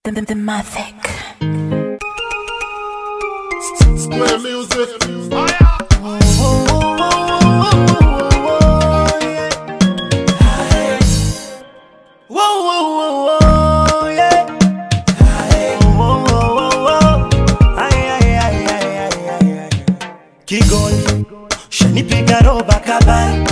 The, the, the Mavic. Square music. Kigoli shanipiga roba kabali,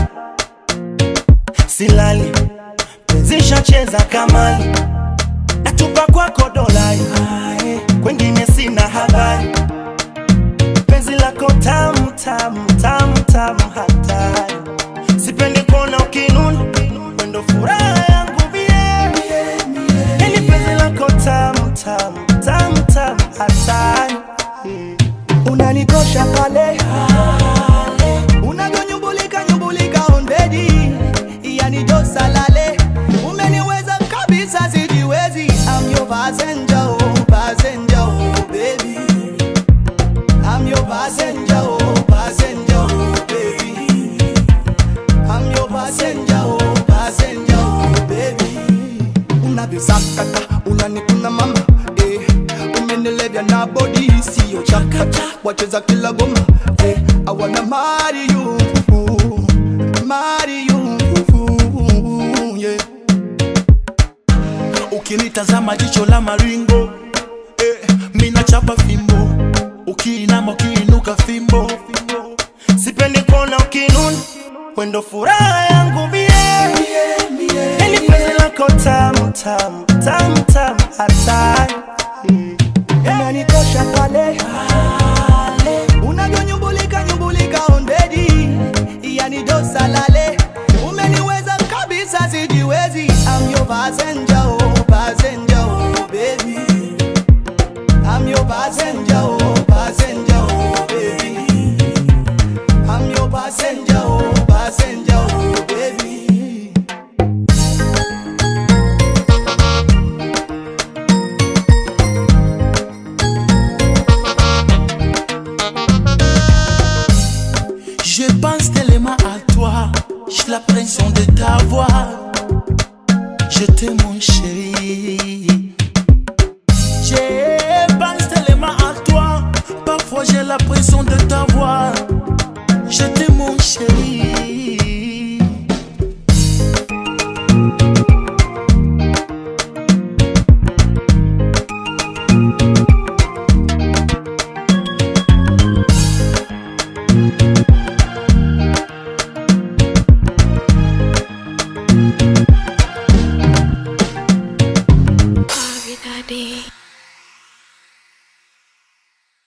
silali penzi shacheza kamali, natupa kwako dolai, kwengine sina habari, penzi lako tamu tamu tamu tamu hatari, sipendi kuona ukinuna, wendo furaha yangu mie, yani penzi lako tamu tamu tamu tamu hatari unanikosha pale unavyonyumbulika nyumbulika ondedi yani josalale umeniweza kabisa sijiwezi I'm your passenger, oh, passenger, oh, baby I'm your passenger, oh, passenger, oh, baby I'm your passenger, oh, passenger, oh, baby unavyosakata unanikuna mama eh, umenilevya na bodi siyo chakata wacheza kila goma eh, I wanna marry you marry you yeah. ukinitazama jicho la maringo eh, mina chapa fimbo ukiinama ukiinuka fimbo sipendi kuona ukinuna wendo furaha yangu mie yani penzi lako tamu tamu tamu tamu hatari unanikosha pale unavyonyumbulika nyumbulika ondedi yani dosalale umeniweza kabisa sijiwezi I'm your passenger, oh, passenger, oh, baby I'm your passenger, oh, passenger, oh, baby I'm your passenger, oh, passenger, oh, baby Je pense tellement à toi, j'ai l'impression de t'avoir. Je t'aime mon chéri. Je pense tellement à toi, parfois j'ai l'impression de t'avoir. Je t'aime mon chéri. Daddy.